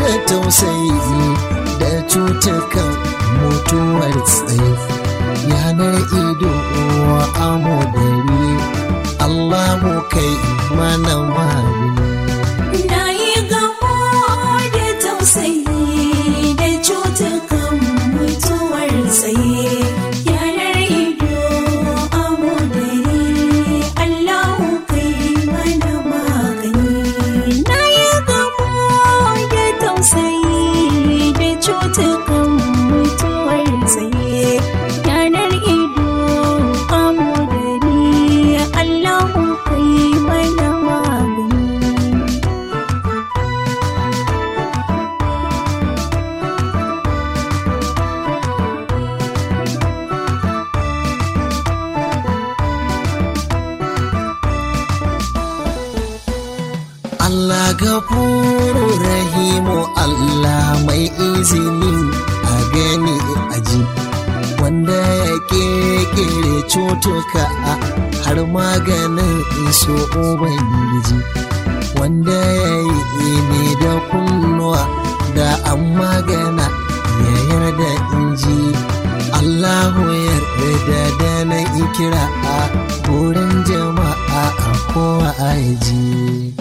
da tausayi da cutukan mutuwar tsaye yanar ido wa amo dari Allahu kai mana magani Na yi gamo da tausayi da cutukan mutuwar tsaye yanar ido amu dare Allahu kai mana magani. Na yi gamo da tausayi da cutukan mutuwar tsaye yanar ido amu dare Allahu kai mana magani. Allah gafuru rahimu Allah mai izinin a gani aji wanda ya kekere cutuka har maganin iso ubangiji wanda ya yi ne da kunnuwa da an magana ya yarda inji Allahu yarda da na ikira a wurin jama'a a kowa aji.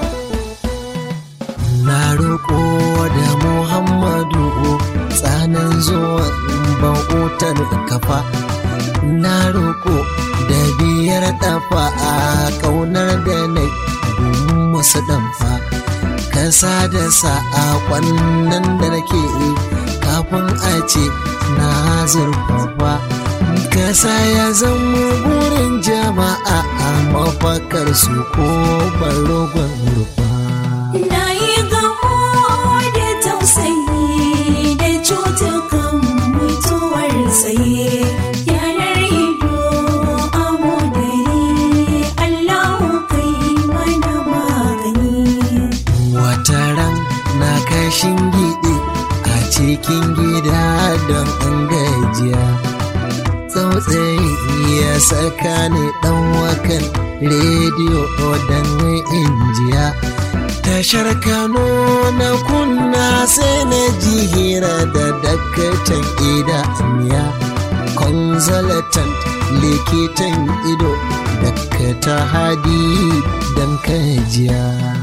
Na roƙo da Muhammadu tsanan zuwan bautar kafa. Na roƙo da biyar ɗafa a ƙaunar da na musu ɗanfa. Kasa da sa'a nan da nake kafin a ce na zurfafa. Kasa ya zama burin jama'a a mafakar su ko barogon rufa. Na yi gamo da tausayi da cutukan mutuwar tsaye yanar ido amu dare Allahu kai mana magani. Wataran na kashin gidi a cikin gida don an gajiya. Tsautsayi ya saka ni ɗan wakan rediyo don injiya. Tashar Kano na kunna sai na ji hira da dakatan idaniya. Consultant likitan ido dakata hadi don kajiya.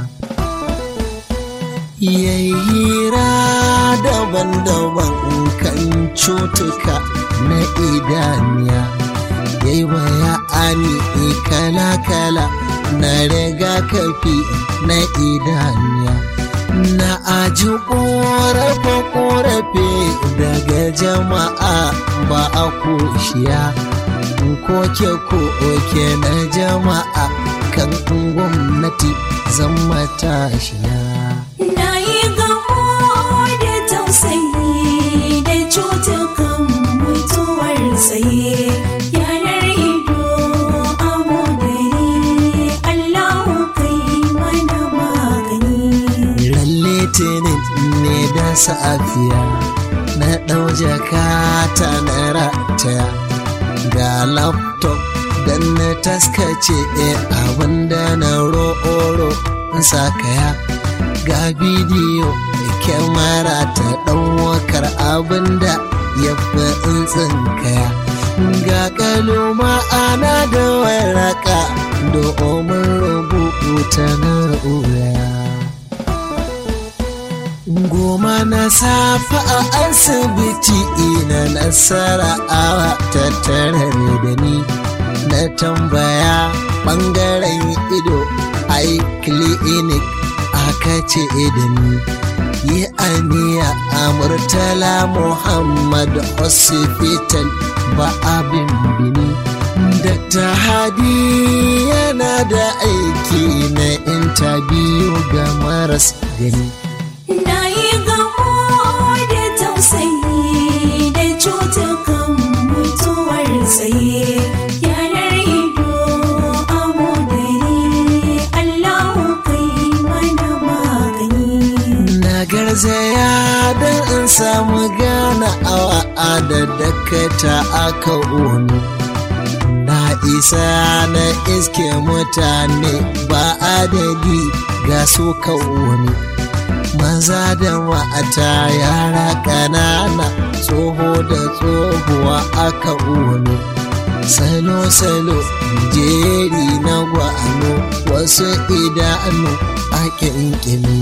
yayi hira daban-daban kan cutuka na idaniya yayi bayani kala-kala na rigakafi na idaniya na aji ƙorafe-ƙorafe daga jama'a ba a koshiya koke-koke na jama'a kan gwamnati zan matashiya. Na yi gamo da tausayi da cutukan mutuwar tsaye yanar ido amu dare Allahu kai mana magani. Ran litinin ne da safiya na ɗau jakata na rataya ga laptop don na taskace abinda na ro'oro sakaya ga bidiyo da kyamara ta ɗaukar abinda ya fi kaya ga kaloma ana da waraka domin rubuta na'ura goma na safa a asibiti ina nasara awa tattare da ni na tambaya ɓangaren ido ai clinic aka ce da ni yi aniya a murtala muhammad hospital ba abin bini Dr. Hadi yana da aiki na intabiyu ga maras gani. Na yi gamo da tausayi da cutukan mutuwar tsaye yanar ido amu dare Allahu kai mana magani. Na garzaya don in samu gana awa da dakata aka wuni. Na isa na iske mutane ba adadi ga su wani. maza da mata yara ƙanana tsoho da tsohuwa aka uwano salo-salo jeri na gwano wasu idanu a ƙinƙini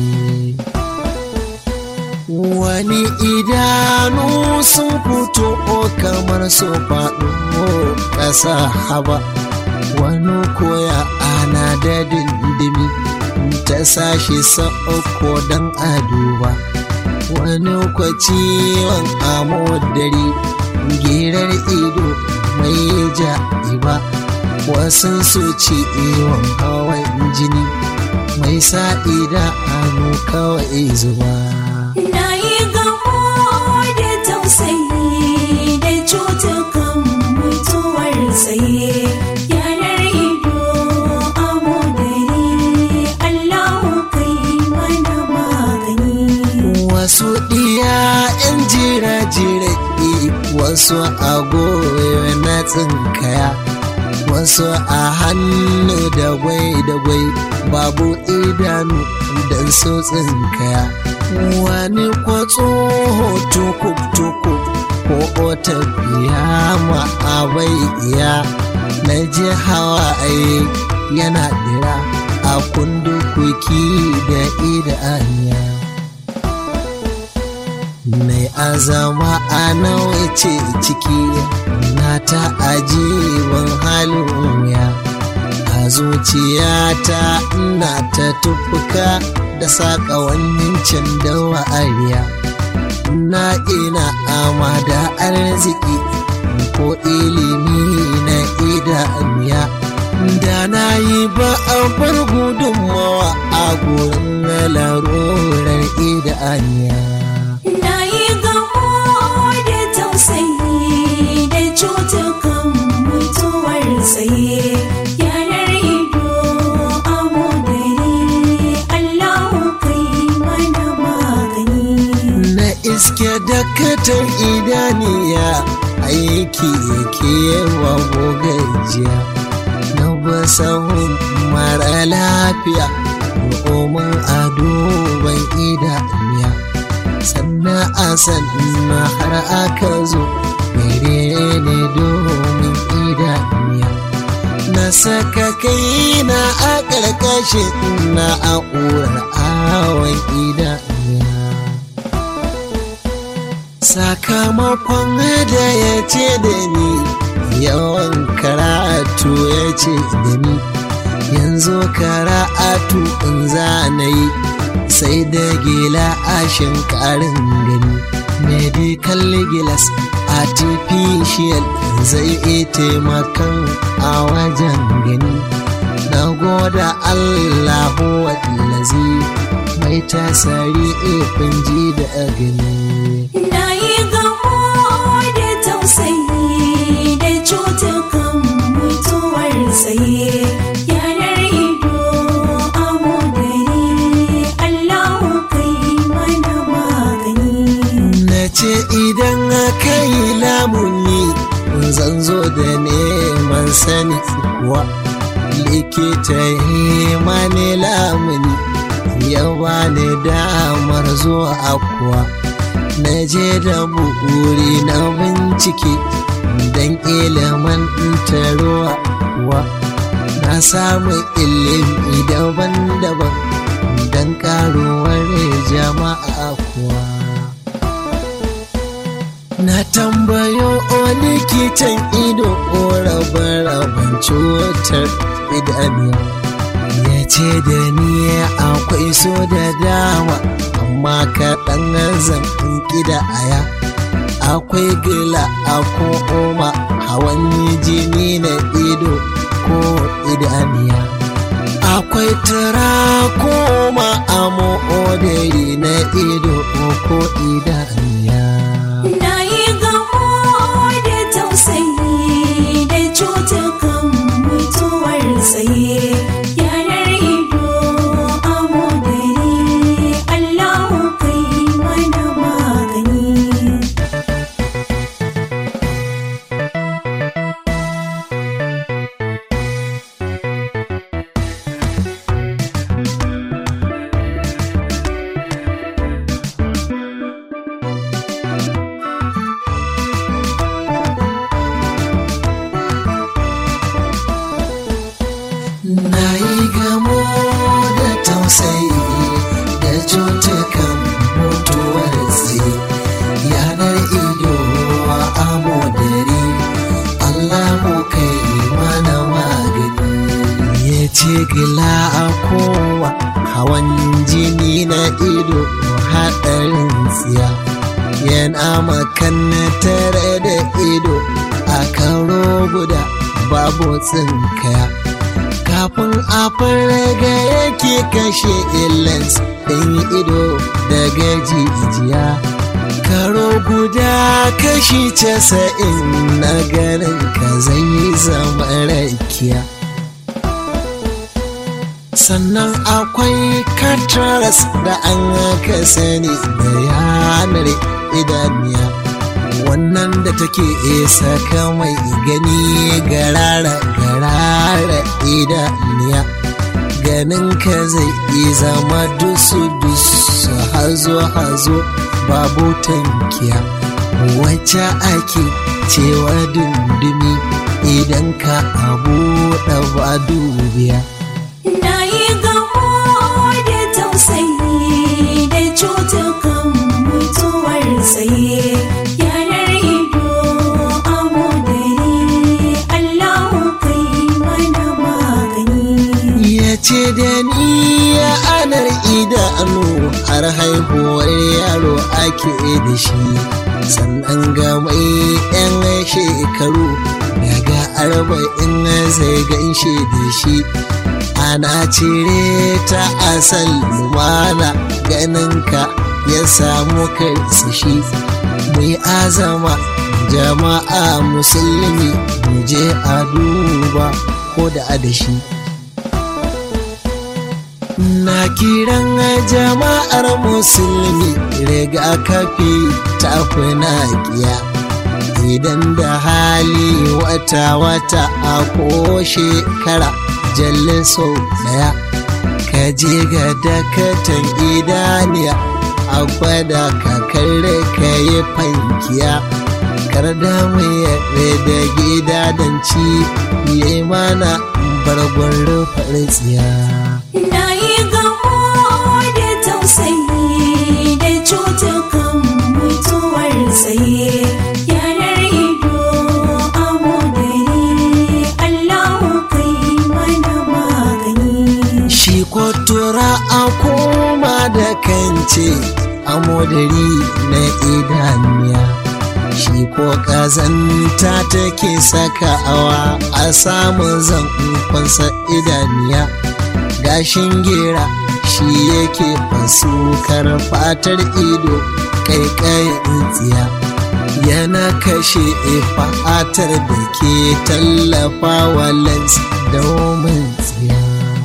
wani idanu sun fito kamar su faɗo ƙasa haba wani koya ana da dindimi ta sashi sa'uko don aduba wani kwaciwon amodari girar ido mai ja'iba wasu su ci iwon hawan jini mai sa'ida hannu kawai zuba Na yi gamo da tausayi da cutukan mutuwar tsaye yanar ido abu dare Allahu kai mana magani. wasu ɗiya 'yan jira-jira wasu a goyo na tsinkaya wasu a hannu da gwai-da-gwai babu idanu don su tsinkaya wani kwatso tukuk-tukuk ko tafiya ma abai iya na ji hawaye yana dira a kundukuki da idaniya mai azama a nawa ce ciki na ta ajiban halin wuya a zuciyata ina ta tufuka da saƙa wannan can da wa'ariya na ina ama da arziki ko ilimi na idaniya da na yi ba a bar gudunmawa a gurin larurar idaniya Na yi gamo da tausayi da cutukan mutuwar tsaye yanar ido abu dare Allahu kai mana magani. na iske dakatar idaniya aiki yake wa gajiya na basahun mara lafiya domin a duban idaniya sannan a sannan har aka zo mere ne domin idaniya na saka kaina a ƙarƙashin na'urar awon idaniya sakamakon da ya ce da ni yawan karatu ya ce da ni yanzu karatu in za na yi sai da gila ashin karin gani medical gilas artificial zai iya taimakon a wajen gani na goda allahu wallazi mai tasari ifin ji da gani Na yi gamo da tausayi da cutukan mutuwar tsaye yanar ido abu dare Allahu kai mana magani. na ce idan aka yi lamuni zan zo da neman sani kuwa likita yi mani lamuni ya bani damar zuwa kuwa na je da buri na bincike don ilimin taruwa kuwa na samu ilimi daban-daban don karuwar jama'a kuwa Na tambayo o likitan ido ko rabe-raben cutar idaniya. Ya ce da ni akwai so da dama, amma kaɗan zan da aya. Akwai gila a ko oma hawan jini na ido ko idaniya. Akwai turakoma a mo'odari na ido ko idaniya. Na yi gamo da tausayi da cutukan mutuwar tsaye yanar ido abu dare Allahu kai mana magani. Allahu kai mana magani ya ce gila a kowa hawan jini na ido haɗarin tsiya yana tare da ido a karo guda babu tsinkaya kafin a farga yake kashe illans ɗin ido daga jijiya karo guda kashi casa'in na garin ka zai zama rakiya sannan akwai katras da an aka sani da yanar idaniya wannan da take isa mai gani garara garara idaniya ganin ka zai zama dusu dusu hazo hazo babu tankiya wacce ake cewa dundumi idan ka abu da ba dubiya Na yi gamo da tausayi da cutukan mutuwar tsaye yanar ido amo dare Allahu kai mana magani. ya ce da ni ya anar idanu har haihuwar yaro ake da shi sannan ga mai yan shekaru daga arba'in zai ganshe da shi ana cire ta asal lumana ganinka ya samu karsashi mai azama jama'a musulmi mu je a duba ko da adashi na kiran jama'ar musulmi rigakafi ta naƙiya idan da hali wata-wata a ko shekara jalle sau daya ka je ga dakatan idaniya a gwada kakar ka yi fankiya kar da mu yaɗe da gida don ci yi mana bargon rufar tsiya Na yi gamo da tausayi da cutukan mutuwar tsaye yanar ido amo dare Allahu kai mana magani. shi kotura a koma da kance a modari na idaniya shi ko kazanta take sakawa a samun zankonsa idaniya gashin gera shi yake fasukar fatar ido kaikayin tsiya yana kashe fatar da ke tallafa wa lens domin tsiya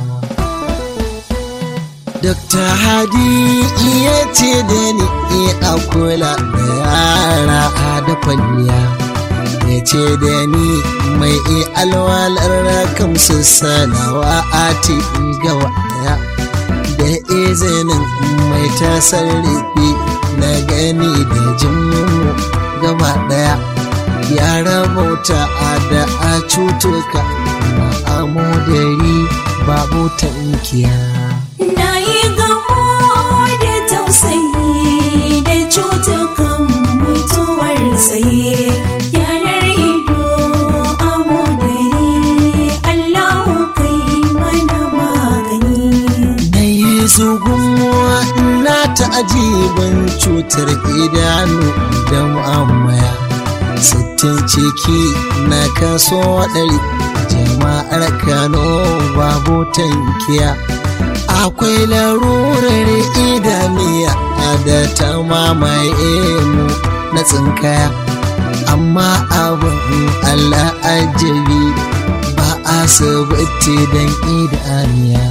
Dr. Hadi iya ce da ni a kula da yara da kwalliya. Ya ce da ni mai alwalar rakam su sanawa a ga waya. Da izinin mai tasarrufi na gani da jinmu gaba daya. Ya rabauta a da a cutuka ma'amudari babu tankiya. Na yi gamo da tausayi da cutukan mutuwar tsaye yanar ido amo dare Allahu kai mana magani. Na yi zugunwa na ta'ajibin cutar idanu da mu'amaya. Sittin ciki na kaso ɗari jama'ar Kano babu tankiya. Akwai larurar idaniya da ta mamaye mu na tsinkaya. Amma abin Allah ajabi ba asibiti don idaniya.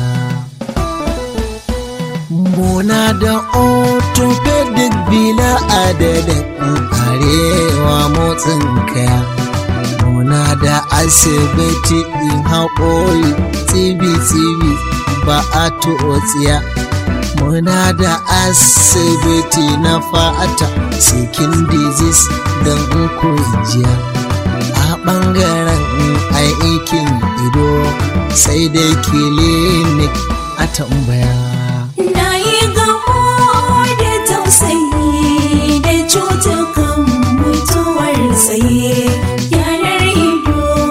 Muna da orthopedic bila adadin arewa motsin kaya. Muna da asibiti in haƙori tsibi-tsibi ba a tsiya. Muna da asibiti na fata sikin disease don jiya. A ɓangaren aikin ido sai dai clinic a tambaya. Na yi gamo da tausayi da cutukan mutuwar tsaye yanar ido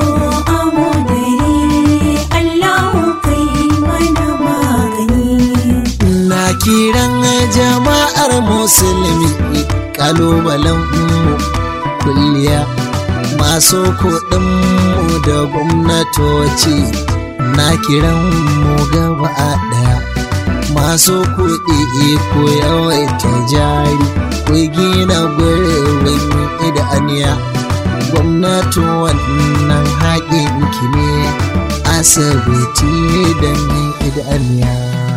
musulmi kalubalen mu kulliya masu kuɗinmu da gwamnatoci na kiran mu gaba ɗaya masu kuɗi ku yawaita jari ku gina gurbin idaniya gwamnati wannan haƙin ki ne asibiti don idaniya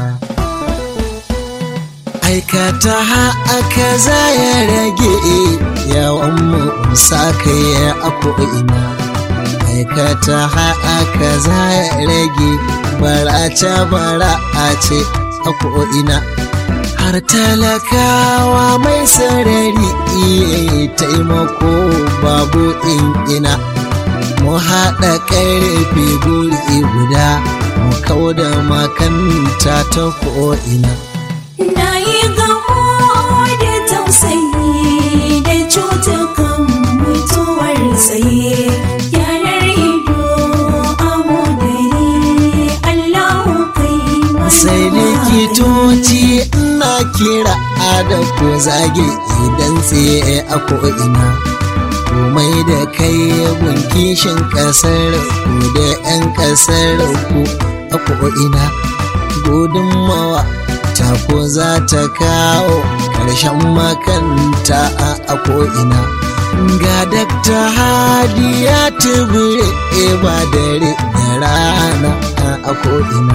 aikata aka za ya rage yawan mu sa kai a ko'ina aikata aka za ya rage barace barace a ko'ina har talakawa mai sarari iya taimako babu in ina mu haɗa ƙarfe guri guda mu kauda makanta ta ko'ina Na yi gamo da tausayi da cutukan mutuwar tsaye yanar ido abu gari Allahu kai mana sai likitoci ina kira da ku zage idan tsaye a ko'ina komai da kai kishin kasar ku da 'yan kasar ku a ko'ina gudunmawa ta ko za ta kawo ƙarshen makanta a ko'ina ga dakta hadiya tubure ba dare da rana a ko'ina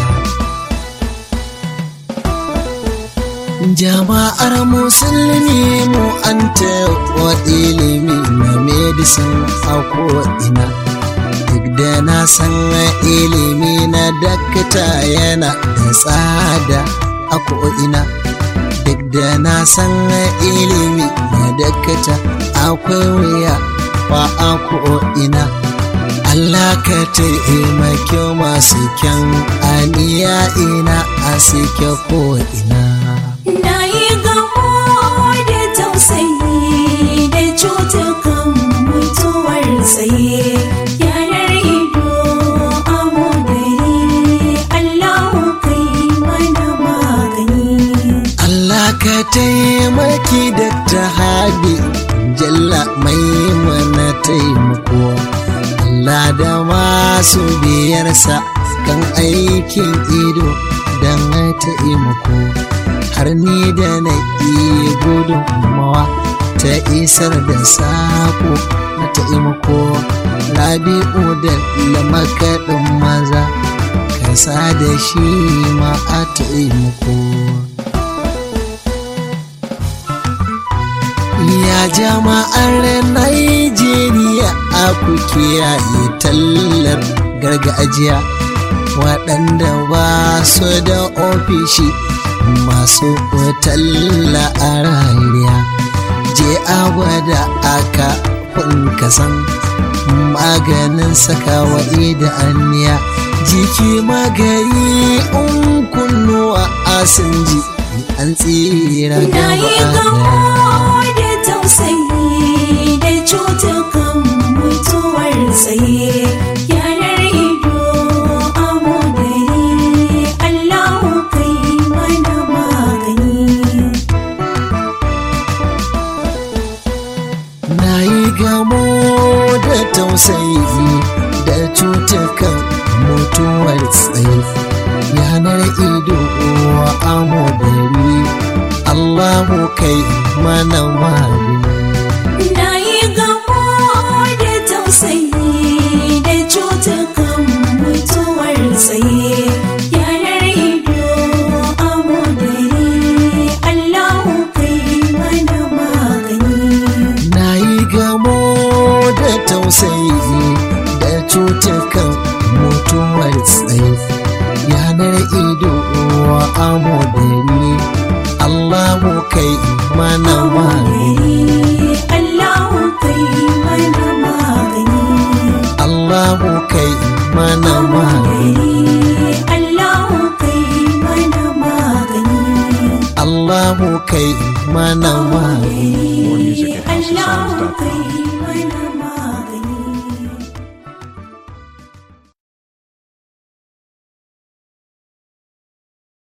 jama'ar musulmi mu an wa ilimi na medicine a ko'ina duk da na san ilimi na dakta yana da tsada a ko'ina duk da na san ilimi na dakta akwai wuya ba a ko'ina Allah ka taimake masu kyan aniya ina a suke ko'ina Na yi gamo da tausayi da cutukan mutuwar tsaye yanar ido abu gari Allahu kai mana magani. Allah ka taimaki da ta hadi jalla mai mana taimako Allah da masu biyarsa kan aikin ido don taimako har ni da na iya gudunmawa ta isar da sako na taimako rabi'u da lamakaɗin maza kasa da shi ma a taimako ya jama'ar Najeriya a ku kiyaye tallar gargajiya waɗanda ba su da ofishi masu talla a rariya je a gwada aka kasan maganin sakawa da aniya jiki magari in kunnuwa asin ji an tsira Na yi gaba gamo ɗaya. da tausayi da cutukan mutuwar tsaye yanar ido abu gari Allahu kai mana magani. Na yi gamo da tausayi da cutukan mutuwar tsaye yanar ido wa amodari Allahu kai mana magani. Na yi gamo da tausayi da cutukan mutuwar tsaye yanar ido abu gari Allahu kai mana magani. Na yi gamo da tausayi da cutukan mutuwar tsaye yanar ido wa amodari Allahu kai mana magani. Allahu kai mana magani. Allahu kai mana magani. Allahu kai mana magani. Allahu kai mana magani. More music at Allahu houseofsongs.com. kai mana